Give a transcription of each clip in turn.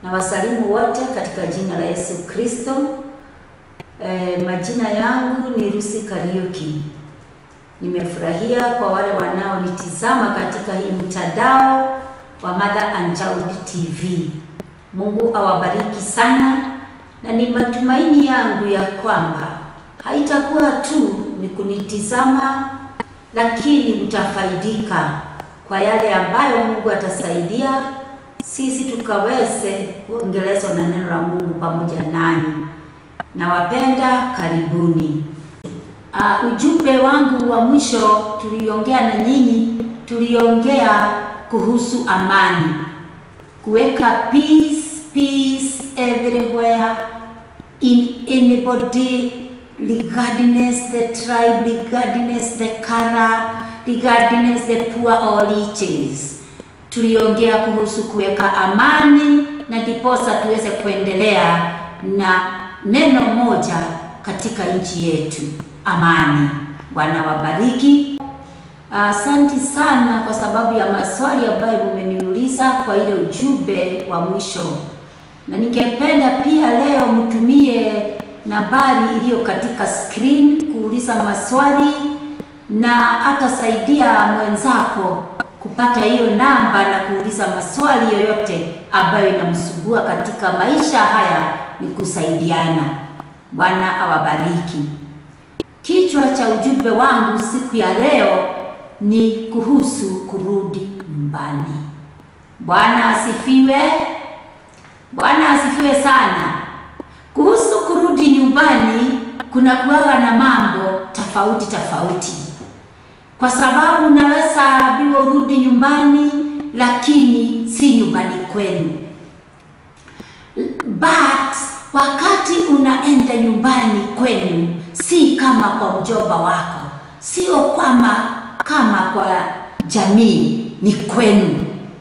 na wasalimu wote katika jina la Yesu Kristo. E, majina yangu ni Lucy Kariuki. Nimefurahia kwa wale wanaonitizama katika hii mtandao wa Mother and Child TV. Mungu awabariki sana, na ni matumaini yangu ya kwamba haitakuwa tu ni kunitizama, lakini mtafaidika kwa yale ambayo Mungu atasaidia sisi tukaweze kuongelezwa na neno la Mungu pamoja nanyi. Nawapenda, karibuni. Uh, ujumbe wangu wa mwisho tuliongea na nyinyi, tuliongea kuhusu amani, kuweka peace, peace everywhere in anybody regardless the tribe, regardless the color, regardless the poor or riches. Tuliongea kuhusu kuweka amani na ndiposa tuweze kuendelea na neno moja katika nchi yetu, amani. Bwana wabariki. Asante uh, sana kwa sababu ya maswali ambayo mmeniuliza kwa ile ujumbe wa mwisho, na ningependa pia leo mtumie nambari iliyo katika screen kuuliza maswali, na atasaidia mwenzako kupata hiyo namba na kuuliza maswali yoyote ambayo inamsumbua katika maisha haya, ni kusaidiana. Bwana awabariki. Kichwa cha ujumbe wangu siku ya leo ni kuhusu kurudi nyumbani. Bwana asifiwe. Bwana asifiwe sana. Kuhusu kurudi nyumbani, kuna kuwaga na mambo tofauti tofauti, kwa sababu unaweza ambiwa urudi nyumbani, lakini si nyumbani kwenu. But wakati unaenda nyumbani kwenu, si kama kwa mjomba wako, sio kama kama kwa jamii, ni kwenu.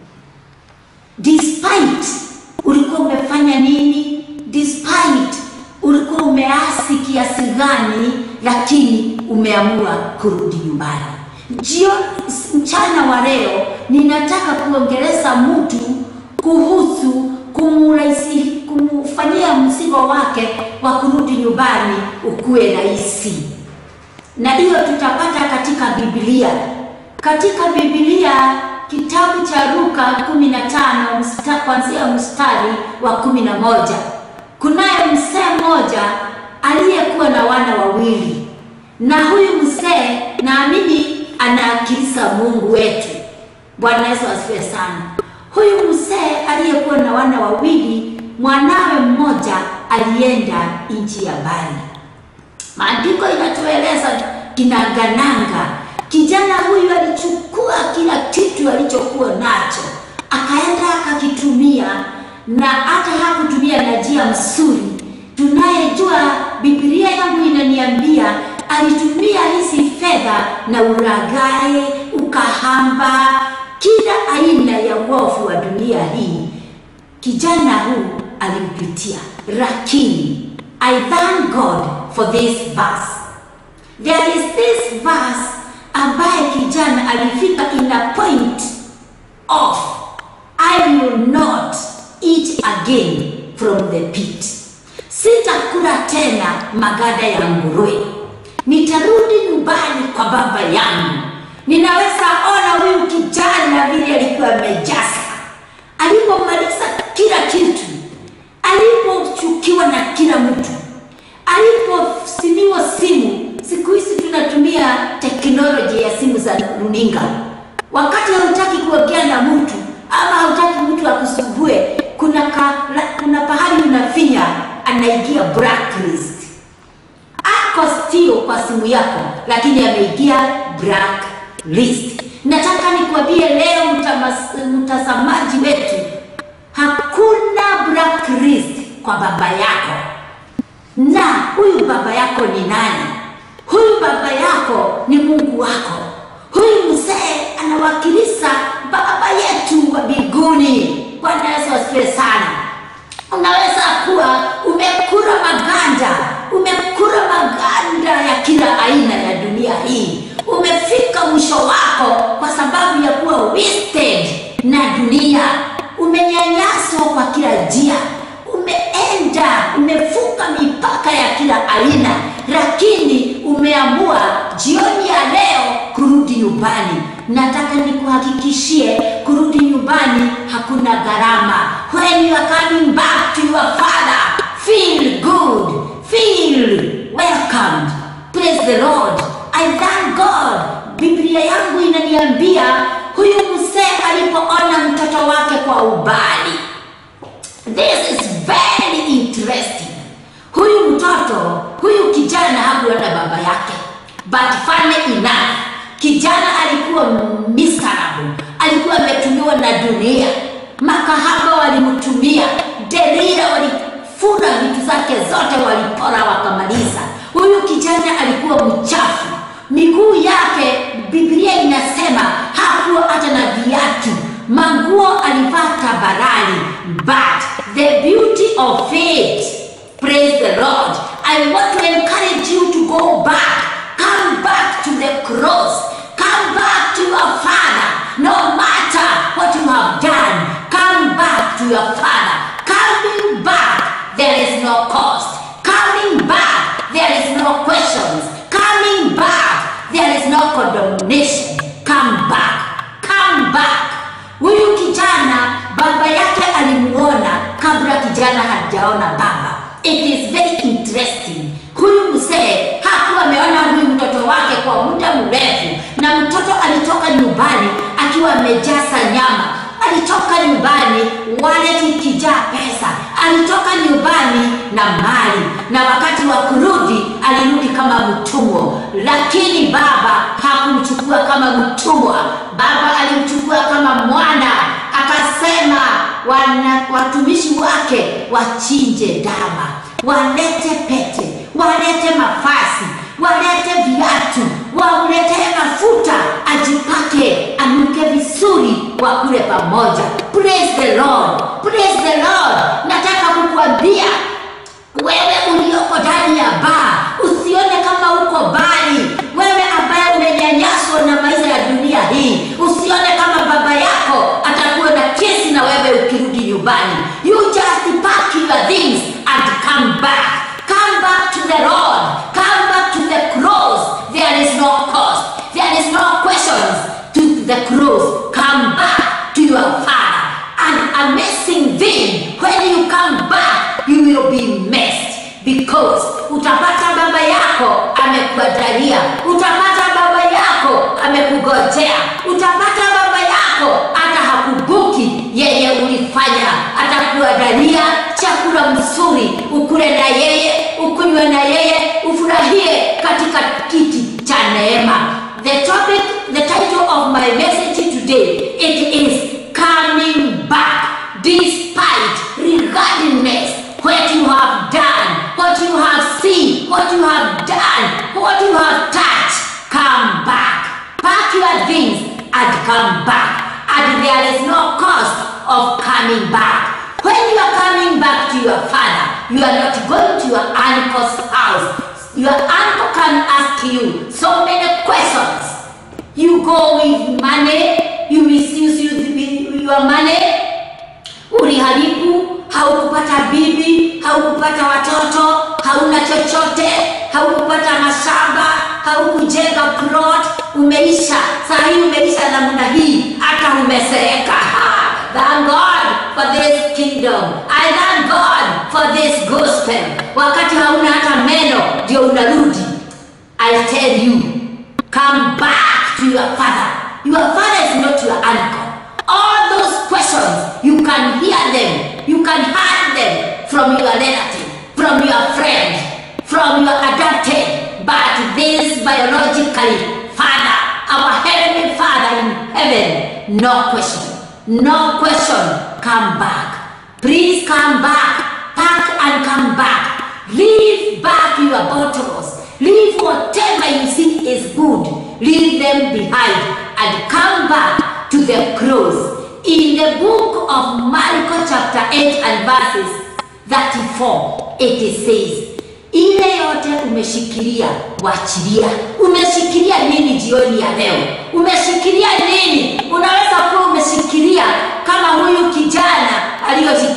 Despite ulikuwa umefanya nini, despite ulikuwa umeasi kiasi gani, lakini umeamua kurudi nyumbani. Jio, mchana wa leo ninataka kuongeleza mtu kuhusu kumurahisi kumfanyia mzigo wake wa kurudi nyumbani ukuwe rahisi, na hiyo tutapata katika Biblia. Katika Biblia kitabu cha Luka 15 msta, kuanzia mstari wa kumi na moja kunaye mzee mmoja aliyekuwa na wana wawili, na huyu mzee naamini anaakilisa Mungu wetu. Bwana Yesu asifiwe sana. Huyu mzee aliyekuwa na wana wawili, mwanawe mmoja alienda nchi ya mbali. Maandiko inatueleza kinagananga, kijana huyu alichukua kila kitu alichokuwa nacho, akaenda akakitumia, na hata hakutumia na njia mzuri. Tunayejua Biblia yangu inaniambia alitumia hizi fedha na ulaghai, ukahamba, kila aina ya uovu wa dunia hii kijana huu alimpitia, lakini I thank God for this verse. There is this verse ambaye kijana alifika in a point of I will not eat again from the pit, sitakula tena magada ya nguruwe, nitarudi nyumbani kwa baba yangu. Ninaweza ona huyu kijana vile alikuwa amejaza alipomaliza kila kitu, alipochukiwa na kila mtu, aliposimiwa simu. Siku hizi tunatumia teknoloji ya simu za runinga. Wakati hautaki kuongea na mtu ama hautaki mtu akusumbue, kuna ka, kuna pahali unafinya, anaingia blacklist. Ako still kwa simu yako, lakini ameingia blacklist. Nataka nikwambie leo mtazamaji wetu, hakuna blacklist kwa baba yako. Na huyu baba yako ni nani? Huyu baba yako ni Mungu wako. Huyu mzee anawakilisha baba yetu wa mbinguni. Bwana Yesu asifiwe sana. Unaweza kuwa umekula maganda, umekula maganda ya kila aina ya dunia hii, umefika mwisho wako kwa sababu ya kuwa wasted na dunia, umenyanyaswa umehaso kwa kila njia, umeenda umevuka mipaka ya kila aina, lakini umeamua jioni ya leo kurudi nyumbani. Nataka nikuhakikishie kurudi nyumbani hakuna gharama. When you are coming back to your father, feel good, feel welcomed. Praise the Lord. I thank God. Biblia yangu inaniambia huyu mzee alipoona mtoto wake kwa ubali. This is very interesting. Huyu mtoto, huyu kijana hakuwa na baba yake. But funny enough, kijana alikuwa miserable, alikuwa ametumiwa na dunia. Makahaba walimtumia, Delila walifura vitu zake zote, walipora wakamaliza. Huyu kijana alikuwa mchafu, miguu yake Biblia inasema hakuwa hata na viatu, manguo alivaa tabarani. But the beauty of it, praise the Lord. I want to encourage you to go back, come back to the cross, come back to your father, no matter what you have done, come back to your father. Coming back, there is no cost. Coming back, there is no questions. Coming back, there is no condemnation. Come back, come back. Huyu kijana baba yake alimuona kabla kijana hajaona baba. It is very interesting. Huyu mzee hakuwa ameona huyu mtoto wake kwa muda mrefu, na mtoto alitoka nyumbani akiwa amejaza nyama alitoka nyumbani wallet ikijaa pesa, alitoka nyumbani na mali, na wakati wa kurudi alirudi kama mtumwa, lakini baba hakumchukua kama mtumwa. Baba alimchukua kama mwana, akasema wana, watumishi wake wachinje ndama, walete pete, walete mafasi, walete viatu, wamletee mafuta ajipake, anuke vizuri, wakule pamoja. Praise the Lord, praise the Lord. Nataka kukuambia wewe ulioko ndani ya baa, usione kama uko bali. Wewe ambaye umenyanyaswa na maisha ya dunia hii, usione kama baba yako atakuwa na kesi na wewe ukirudi nyumbani. You just pack your things and come back. Come back to the Lord. Come back to the cross. There is no cost. There is no questions to the cross. Come back to your Father. An amazing thing. When you come back, you will be messed because utapata baba yako amekuandalia, utapata baba yako amekugojea, utapata baba yako hata hakubuki yeye ulifanya, atakuandalia chakula mzuri, ukule na yeye, ukunywe na yeye, ufurahie katika kiti cha neema. The topic, the title of my message today, it is coming back despite regardless what you have done, what you have seen, what you have done, what you have touched. Come back. Pack your things and come back. And there is no cost of coming back. When you are coming back to your father, you are not going to your uncle's house. Your uncle can ask you so many questions. You go with money, you misuse you- your money, uliharibu, haukupata bibi, haukupata watoto, hauna chochote, haukupata mashamba, haukujenga plot, umeisha. Saa hii umeisha namna hii, hata umesereka. Ha! Thank God for this kingdom. I thank God for this gospel. Wakati hauna hata meno, ndio unarudi. I tell you, come back to your father. Your father is not your uncle. All those questions, you can hear them, you can hear them from your relative, from your friend, from your adopted, but this biologically father, our heavenly father in heaven, no question, no question, come back. Please come back, pack and come back. Leave back your bottles. Leave whatever you see is good. Leave them behind and come back to the cross. In the book of Marko chapter 8 and verses 34, it says, ile yote umeshikilia wachilia. Umeshikilia nini jioni ya leo? Umeshikilia nini? Unaweza kuwa umeshikilia kama huyu kijana aliyoshikilia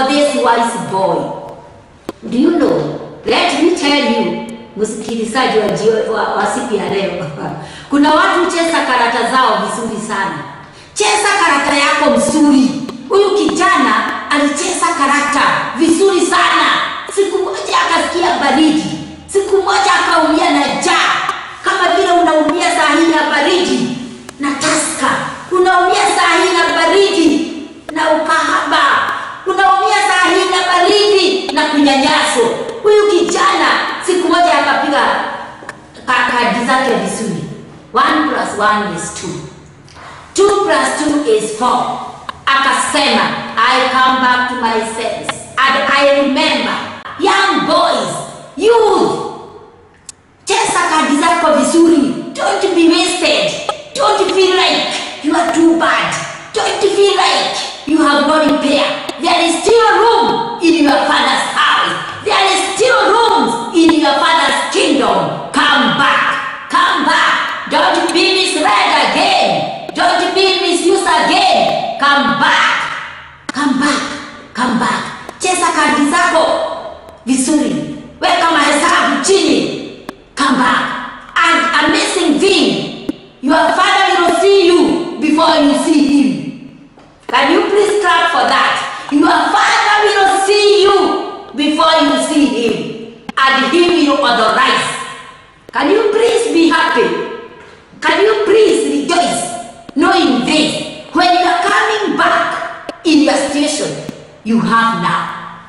for this wise boy. Do you know? Let me tell you, msikilizaji wa, jio- wa, wa siku ya leo kuna watu cheza karata zao vizuri sana. Cheza karata yako mzuri. Huyu kijana alicheza karata vizuri sana. Siku moja akasikia baridi, siku moja akaumia na njaa, kama vile unaumia saa hii na baridi na taska, unaumia saa hii na baridi na ukahaba, unaumia saa hii na baridi na kunyanyaso. Huyu kijana siku moja akapiga ka- kadi zake vizuri, one plus one is two. 2 plus 2 is 4. Akasema, I come back to my senses and I remember young boys, youth, cheza kadi zako vizuri. Don't be wasted. Don't feel like you are too bad. Don't feel like you have no repair. There is still room in your father's house. There is still room in your father's kingdom. Come back. Come back. Don't be misled again. Don't be misused again. Come back. Come back. Come back. Cheza kadi zako vizuri. Weka mahesabu chini. Come back. An amazing thing. Your father will see you before you see him. Can you please clap for that? Your father will see you before you see him. And he will authorize. Can you please be happy? Can you please rejoice knowing this? When you are coming back in your station you have now.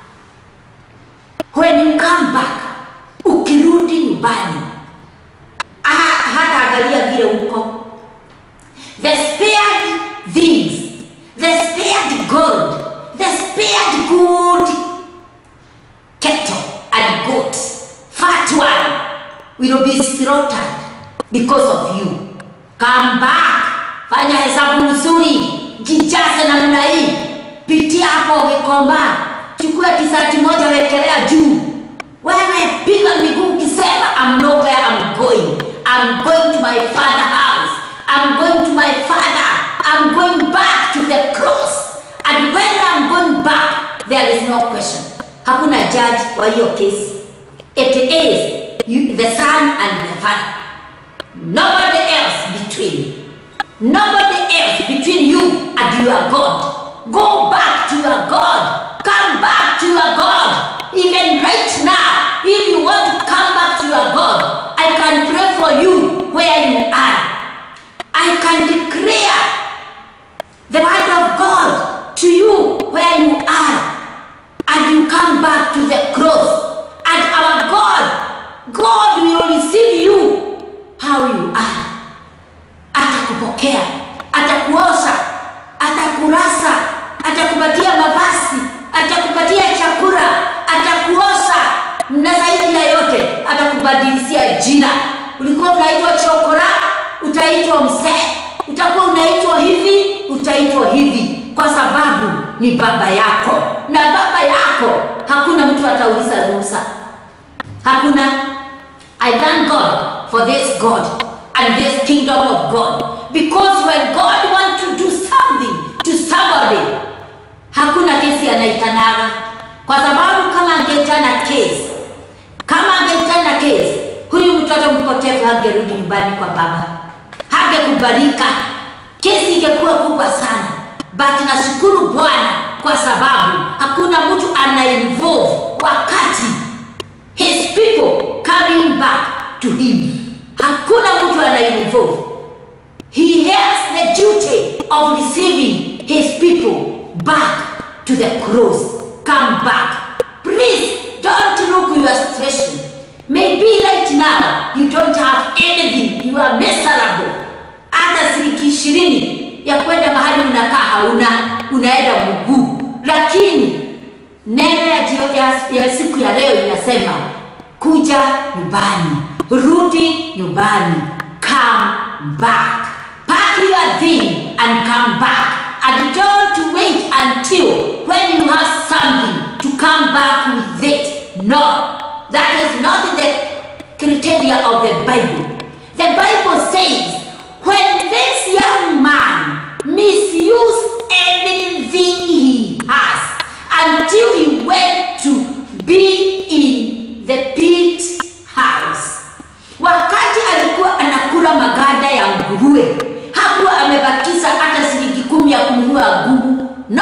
When you come back, ukirudi nyumbani, ah, hata angalia vile uko. The spared things, the spared gold, the spared good cattle and goats, fat one, will be slaughtered because of you. Come back, fanya hesabu nzuri, jijaze namna hii, pitia hapo Gikomba, chukua tisati moja wekelea juu, wewe piga miguu ukisema I'm not where I'm going. I'm going to my father house. I'm going to my father. I'm going back to the cross. And when I'm going back, there is no question. Hakuna judge wa hiyo kesi. It is you, the son and the father. Nobody else between. Nobody else between you and your God. Go back to your God. Come back to your God. Even right now, if you want to come back to your God, I can pray for you where you are. I can declare the word of God to you where you are. And you come back to the cross. And our God, God will receive you how you are. Atakupokea, atakuosha, atakurasa, atakupatia mavazi, atakupatia chakula, atakuosha na zaidi ya yote atakubadilishia jina. Ulikuwa unaitwa chokora, utaitwa mzee. Utakuwa unaitwa hivi, utaitwa hivi, kwa sababu ni baba yako, na baba yako hakuna mtu atauliza ruhusa. Hakuna. I thank God for this God and this kingdom of God. Because when God wants to do something to somebody, hakuna kesi anaitanaga, kwa sababu kama angeitana kesi, kama angeitana kesi, huyu mtoto mpotevu hangerudi nyumbani kwa baba, hangekubalika, kesi ingekuwa kubwa sana. But nashukuru Bwana kwa sababu hakuna mtu anainvolve wakati his people coming back to him. Hakuna mtu anainvolve. He has the duty of receiving his people back to the cross. Come back. Please don't look your situation. Maybe right now you don't have anything. You are miserable. Hata shilingi ishirini ya kwenda mahali unakaa hauna, unaenda mguu. Lakini neno ya, jio- ya, ya siku ya leo inasema kuja nyumbani, rudi nyumbani, come back, pack your thing and come back, and don't wait until when you have something to come back with it. No, that is not the criteria of the Bible. The Bible says when this young man misused everything he has until nguruwe. Hakuwa amebakiza hata shilingi kumi ya kununua ngumu. No,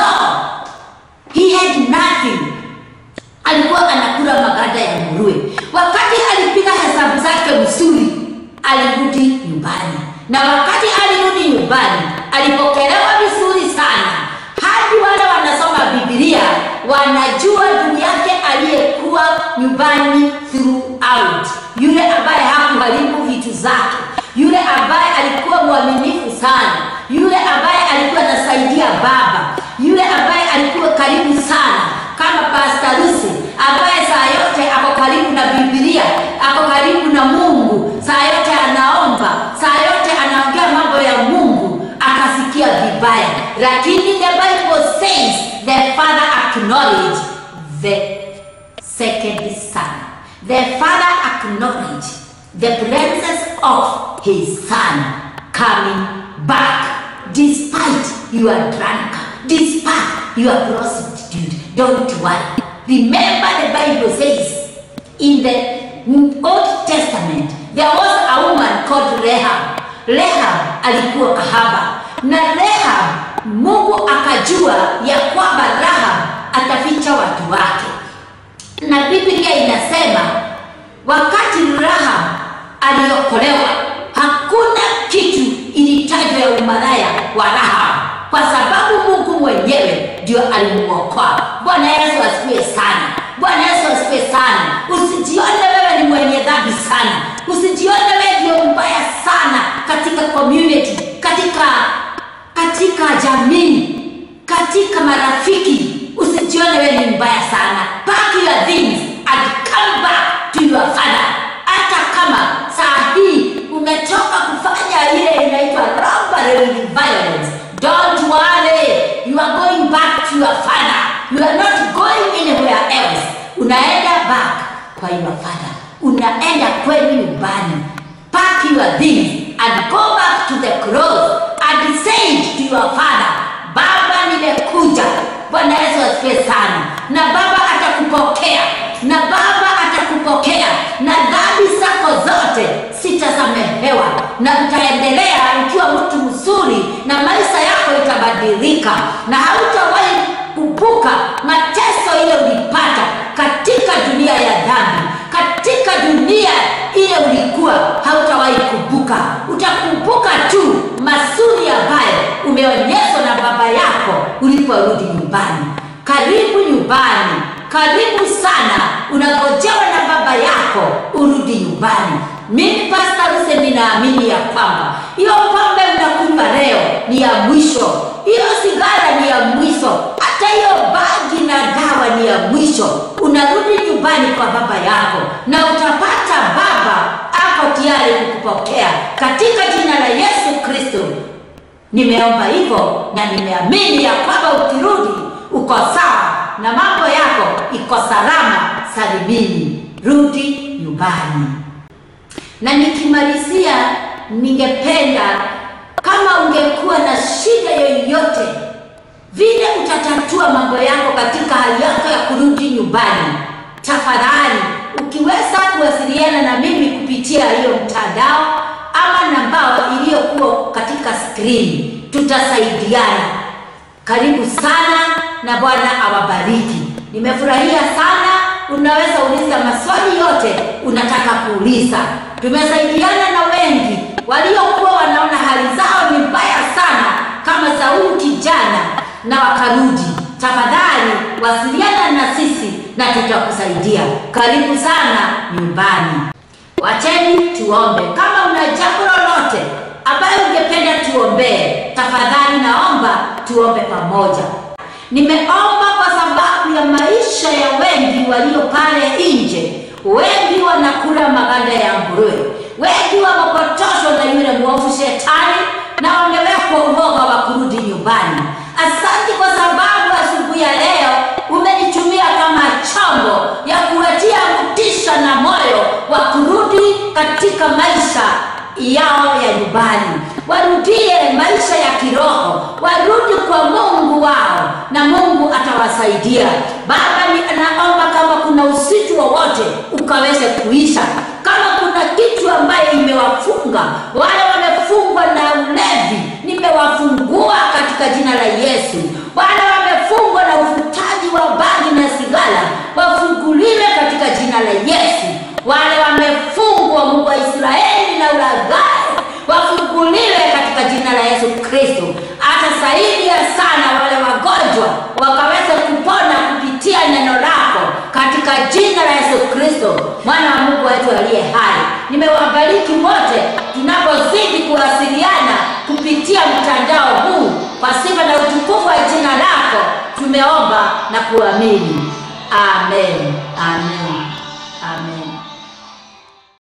he had nothing. Alikuwa anakula maganda ya nguruwe. Wakati alipiga hesabu zake vizuri, alirudi nyumbani, na wakati alirudi nyumbani alipokelewa vizuri sana, hadi wale wanasoma Biblia wanajua ndugu yake aliyekuwa nyumbani throughout, yule ambaye hakuharibu vitu zake, yule ambaye alikuwa mwaminifu sana, yule ambaye alikuwa anasaidia baba, yule ambaye alikuwa karibu sana kama Pastor Lucy ambaye saa yote ako karibu na Biblia, ako karibu na Mungu, saa yote anaomba, saa yote anaongea mambo ya Mungu, akasikia vibaya, lakini the Bible says the father acknowledged the second son. The father acknowledged the presence of his son coming back despite you are drunk, despite you are prostitute. Don't worry. Remember the Bible says in the Old Testament there was a woman called Rahab. Rahab alikuwa kahaba na Rahab Mungu akajua ya kwamba Rahab ataficha watu wake, na Biblia inasema wakati Rahab aliokolewa, hakuna kitu ilitajwa ya umalaya wa Rahab kwa sababu Mungu mwenyewe ndio alimuokoa. Bwana Yesu asifiwe sana. Bwana Yesu asifiwe sana. Usijione wewe ni mwenye dhambi sana, usijione wewe ndio mbaya sana katika community, katika katika jamii, katika marafiki. Usijione wewe ni mbaya sana. Pack your things and come back to your father. Hata kama saa hii umetoka kufanya ile inaitwa robbery with violence, don't worry, you are going back to your father. You are not going anywhere else. Unaenda back kwa your father, unaenda kwenu nyumbani. Pack your things and go back to the cross and say to your father, Baba, nimekuja. Bwana Yesu asifiwe sana. Na Baba atakupokea, na Baba atakupokea, na dhambi zako zote sitasamehewa, na utaendelea ukiwa mtu mzuri, na maisha yako itabadilika, na hautawahi kupuka mateso ile ulipata katika dunia ya dhambi, katika dunia ile ulikuwa hautawahi kubuka. Utakumbuka tu mazuri ambayo umeonyeshwa na baba yako uliporudi nyumbani. Karibu nyumbani, karibu sana, unagojewa na baba yako urudi nyumbani. Mimi Pastor Lucy ninaamini ya kwamba hiyo pombe mnakunywa leo ni ya mwisho, hiyo sigara ni ya mwisho, hata hiyo bagi na dawa ni ya mwisho. Unarudi nyumbani kwa baba yako na utapata baba ako tayari kukupokea katika jina la Yesu Kristo. Nimeomba hivyo na nimeamini ya kwamba ukirudi uko sawa na mambo yako iko salama salimini. Rudi nyumbani. Na nikimalizia, ningependa kama ungekuwa na shida yoyote vile utatatua mambo yako katika hali yako ya kurudi nyumbani, tafadhali ukiweza kuwasiliana na mimi kupitia hiyo mtandao ama nambao iliyokuwa katika skrini, tutasaidiana. Karibu sana na Bwana awabariki. Nimefurahia sana. Unaweza uliza maswali yote unataka kuuliza. Tumesaidiana na wengi waliokuwa wanaona hali zao ni mbaya sana kama za huyu kijana na wakarudi. Tafadhali wasiliana na sisi na tutakusaidia. Karibu sana nyumbani. Wacheni tuombe. Kama una jambo lolote ambayo ungependa tuombee, tafadhali naomba tuombe pamoja. Nimeomba kwa sababu ya maisha ya wengi walio pale nje. Wengi wanakula maganda ya nguruwe, wengi wamepotoshwa na yule mwovu shetani na wamewekwa uoga wa kurudi nyumbani. Asante kwa sababu asubuhi ya leo umenitumia kama chombo ya kuwatia motisha na moyo wa kurudi katika maisha yao ya nyumbani, warudie maisha ya kiroho, warudi kwa Mungu wao na Mungu atawasaidia. Baba, naomba kama kuna usiku wowote ukaweze kuisha, kama kuna kitu ambayo imewafunga wale wamefungwa na saidia sana wale wagonjwa wakaweza kupona kupitia neno lako katika jina la Yesu Kristo mwana wa Mungu wetu aliye hai. Nimewabariki wote tunapozidi kuwasiliana kupitia mtandao huu kwa sifa na utukufu wa jina lako tumeomba na kuamini. Amen. Amen.